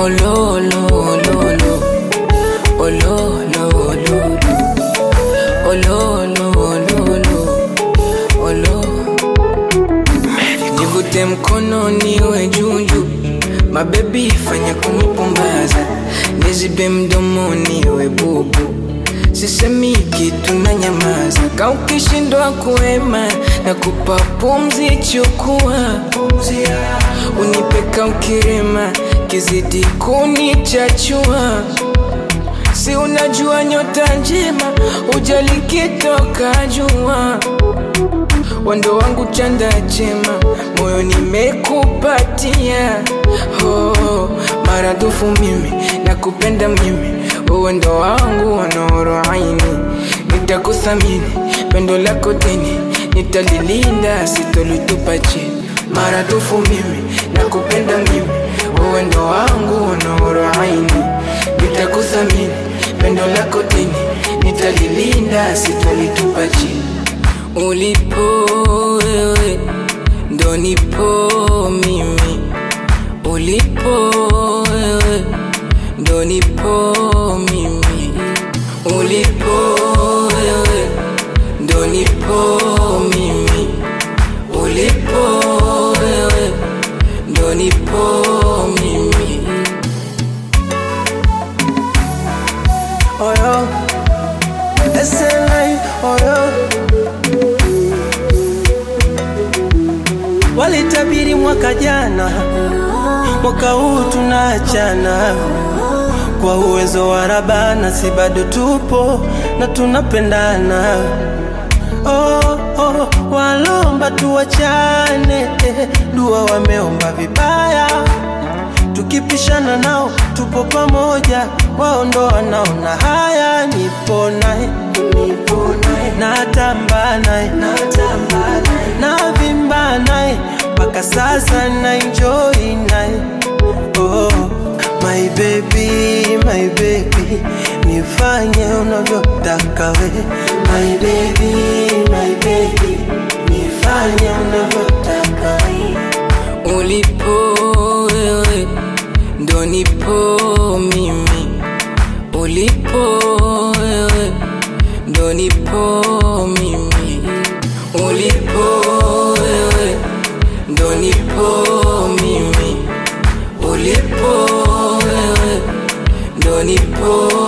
Ololo, ololo, ololo, ololo, ololo, ololo, ololo. Nivute mkono niwe juju, mabebi fanya kunipumbaza, nizibe mdomo niwe bubu, sisemi kitu na nyamaza, ka ukishindwa kuema na kupa pumzi, chukua unipeka ukirema, kizidi kunichachua si unajua nyota njema ujali kitoka jua wando wangu chanda chema moyo nimekupatia oh, maradufu mimi nakupenda mimi uwendo wangu wanoro aini nitakuthamini pendo lako dini nitalilinda sitolitupa chini maradufu mimi nakupenda mimi uwendo wangu wanoro aini nitakuthamini pendo lako dini nitalilinda sitolitupa chini ulipo wewe ndo nipo mimi ulipo wewe ndo nipo mimi ulipo wewe ndo nipo mimi ulipo wewe ndo nipo mimi oyo SLI oyo walitabiri mwaka jana, mwaka huu tunaachana kwa uwezo wa Rabana, si bado tupo na tunapendana. Oh, oh, walomba tuwachane, eh, dua wameomba vibaya tukipishana nao tupo pamoja, wao ndo wanaona haya. Nipo naye, nipo naye, natamba naye, natamba naye, navimba naye, mpaka sasa na enjoy naye. Oh, my baby, my baby, nifanye unavyotaka we, my baby, my baby, nifanye unavyotaka we. ulipo wewe ndo nipo mimi ulipo wewe ndo nipo mimi ulipo wewe ndo nipo mimi ulipo wewe ndo nipo